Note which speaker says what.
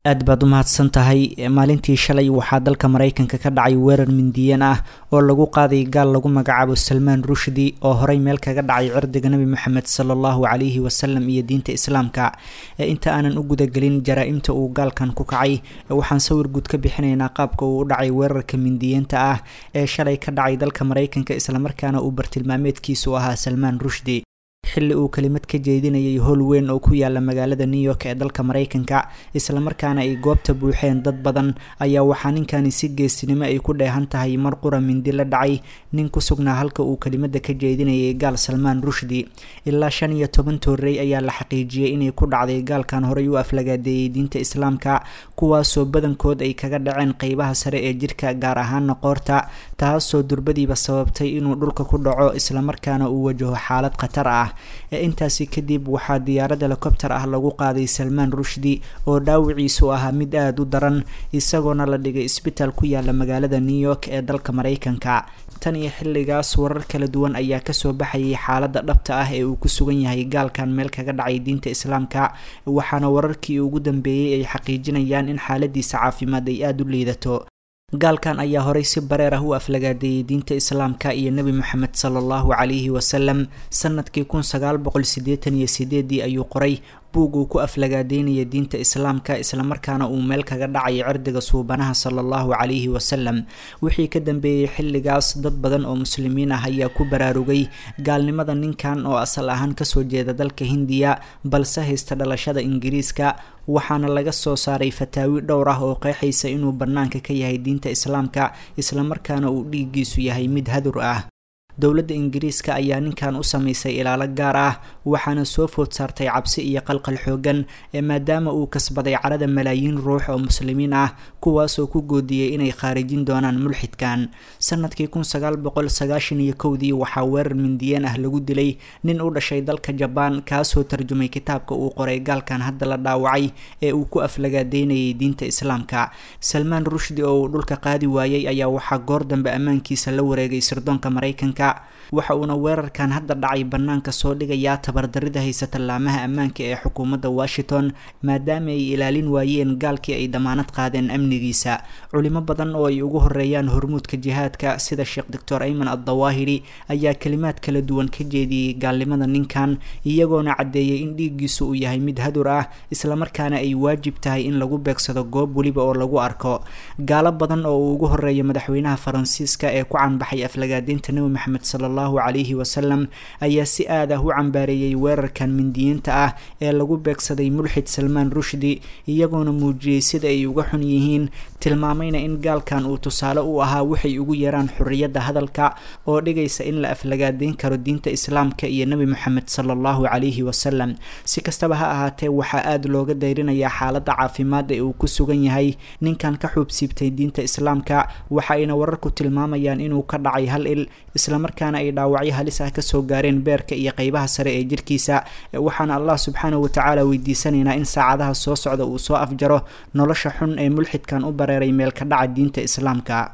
Speaker 1: aad baad u mahadsan tahay maalintii shalay waxaa dalka maraykanka ka dhacay weerar mindiyeen ah oo lagu qaaday gaal lagu magacaabo salmaan rushdi oo horey meel kaga dhacay cirdiga nebi moxamed sala allahu calayhi wasalam iyo diinta islaamka inta aanan u gudagelin jaraa-imta uu gaalkan ku kacay waxaan sawir guud ka bixinaynaa qaabka uu u dhacay weerarka mindiyeenta ah ee shalay ka dhacay dalka maraykanka islamarkaana uu bartilmaameedkiisu ahaa salmaan rushdi xilli uu kelimad ka jeedinayay howl weyn oo ku yaala magaalada new york ee dalka maraykanka islamarkaana ay goobta buuxeen dad badan ayaa waxaa ninkani si geesinimo ay ku dheehan tahay mar qura mindi la dhacay nin ku sugnaa halka uu kelimada ka jeedinayay gaal salmaan rushdi ilaa shan iyo toban toorey ayaa la xaqiijiyey inay ku dhacday gaalkan horey u aflagaadeeyey diinta islaamka kuwaasoo badankood ay kaga dhaceen qeybaha sare ee jirka gaar ahaana qoorta taasoo durbadiiba sababtay inuu dhulka ku dhaco islamarkaana uu wajaho xaalad khatar ah intaasi kadib waxaa diyaarad helicobter ah lagu qaaday salmaan rushdi oo dhaawiciisu ahaa mid aada u daran isagoona la dhigay isbitaal ku yaala magaalada new york ee dalka maraykanka tan iyo xilligaas warar kala duwan ayaa kasoo baxayay xaalada dhabta ah ee uu ku sugan yahay gaalkan meel kaga dhacay diinta islaamka waxaana wararkii ugu dambeeyey ay xaqiijinayaan in xaaladiisa caafimaad ay aada u liidato gaalkan ayaa horey si bareer ah u aflagaadeeyey diinta islaamka iyo nebi moxamed sala allahu calayhi wasalam sanadkii kun sagaal boqol sideetan iyo sideedii ayuu qoray buug uu ku aflagaadeynaya diinta islaamka islamarkaana uu meel kaga dhacay cirdiga suubanaha sala allahu calayhi wasalam wixii ka dambeeyey xilligaas dad badan oo muslimiin ah ayaa ku baraarugay gaalnimada ninkan oo asal ahaan kasoo jeeda dalka hindiya balse haysta dhalashada ingiriiska waxaana laga soo saaray fataawi dhowr ah oo qeexaysa inuu bannaanka ka yahay diinta islaamka islamarkaana uu dhiiggiisu yahay mid hadur ah dowladda ingiriiska ayaa ninkan u sameysay ilaalo gaar ah waxaana soo food saartay cabsi iyo qalqal xoogan ee maadaama uu kasbaday carada malaayiin ruux oo muslimiin ah kuwaasoo ku goodiyey inay khaarijin doonaan mulxidkan sanadkii kun sagaal boqol sagaashan iyo kowdii waxaa weerar mindiyeen ah lagu dilay nin u dhashay dalka jabaan kaasoo tarjumay kitaabka uu qoray gaalkan hadda la dhaawacay ee uu ku aflagaadeynayay diinta islaamka salmaan rushdi oo uu dhulka qaadi waayey ayaa waxaa goor dambe ammaankiisa la wareegay sirdoonka maraykanka waxa uuna weerarkan hadda dhacay bannaanka soo dhigayaa tabardarida haysata laamaha ammaanka ee xukuumadda washington maadaama ay ilaalin waayeen gaalkii ay damaanad qaadeen amnigiisa culimo badan oo ay ugu horeeyaan hormuudka jihaadka sida sheekh doctor ayman addawaahiri ayaa kalimaad kala duwan ka jeediyey gaalnimada ninkan iyagoona caddeeyay in dhiiggiisu uu yahay mid hadur ah islamarkaana ay waajib tahay in lagu beegsado goob weliba oo lagu arko gaalo badan oo uu ugu horeeya madaxweynaha faransiiska ee ku canbaxay aflagaadeynta nebi maxamed sala allahu calayhi wasalam ayaa si aad ah u cambaareeyey weerarkan mindiyiinta ah ee lagu beegsaday mulxid salmaan rushdi iyagoona muujiyey sida ay uga xun yihiin tilmaamayna in gaalkan uu tusaale u ahaa waxay ugu yaraan xorriyadda hadalka oo dhigaysa in la aflagaadeyn karo diinta islaamka iyo nebi moxamed sala allahu calayhi wasalam si kastaba ha ahaatee waxaa aada looga dayrinayaa xaaladda caafimaad ee uu ku sugan yahay ninkan ka xuubsiibtay diinta islaamka waxa ayna wararku tilmaamayaan inuu ka dhacay hal il islamarkaana ay dhaawacyo halis ah kasoo gaareen beerka iyo qeybaha sare ee jirkiisa waxaana allah subxaanahu watacaala weydiisanaynaa in saacadaha soo socda uu soo afjaro nolosha xun ee mulxidkan u bareeray meel ka dhaca diinta islaamka